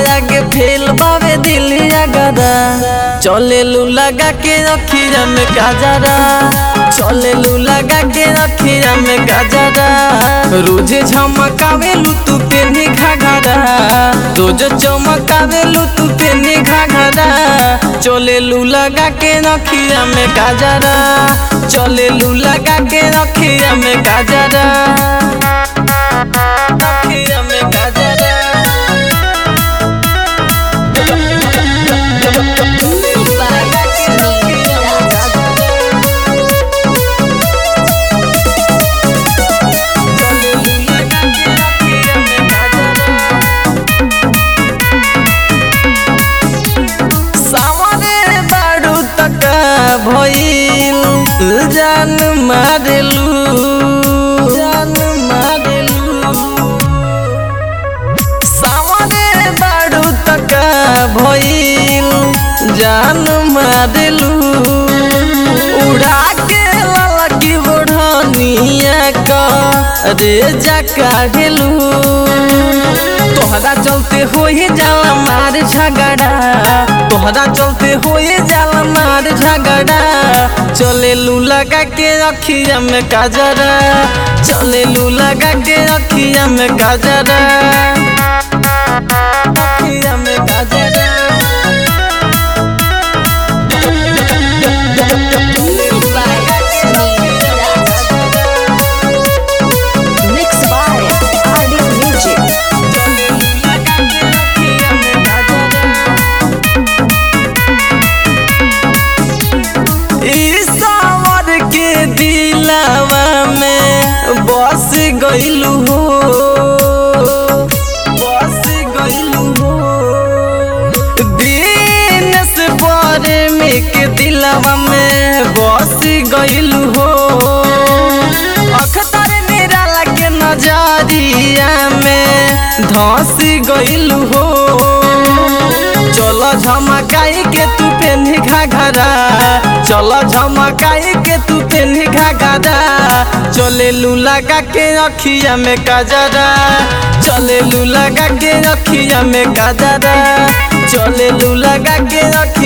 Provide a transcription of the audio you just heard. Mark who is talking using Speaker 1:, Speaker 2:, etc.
Speaker 1: आगे फेल बावे दिलिया गदा चले लू लगा के रखिया में गाजरा चले लू लगा के रखिया में गाजरा रोज झमकावे लू तू पेनी घाघरा रोज चमकावे लू तू पेनी घाघरा चले लू लगा के रखिया में गाजरा चले लू लगा के रखिया में गाजरा रखिया में गाजरा सामने बारू तक भइल जान मारेलू जान मारेलू सामने बारू तक भइल जान मारेलू उड़ा के ललकी बढ़निया का रे जा काढ़ेलू तोहरा चलते होए जाला मार झगड़ा तोहरा चलते होए जाला मार झगड़ा चले लू लगा के रखिया में काजरा चले लू लगा के रखिया में काजरा रखिया में काजरा
Speaker 2: Mixed by Audio Music.
Speaker 1: ईश्वर के दिलावा में बस गइलू हो बस गइलू हो दिन से परे में के दिलावा में बस गइलू हो अखतर निराला के नजरिया में धस गइलू हो चलो झमकाई के तू पेन्ही घाघरा चलो झमकाई के तू पेन्ही घाघरा चले लू लगा के अखिया में गजरा चले लू लगा के अखिया में गजरा चले लू लगा के अखिया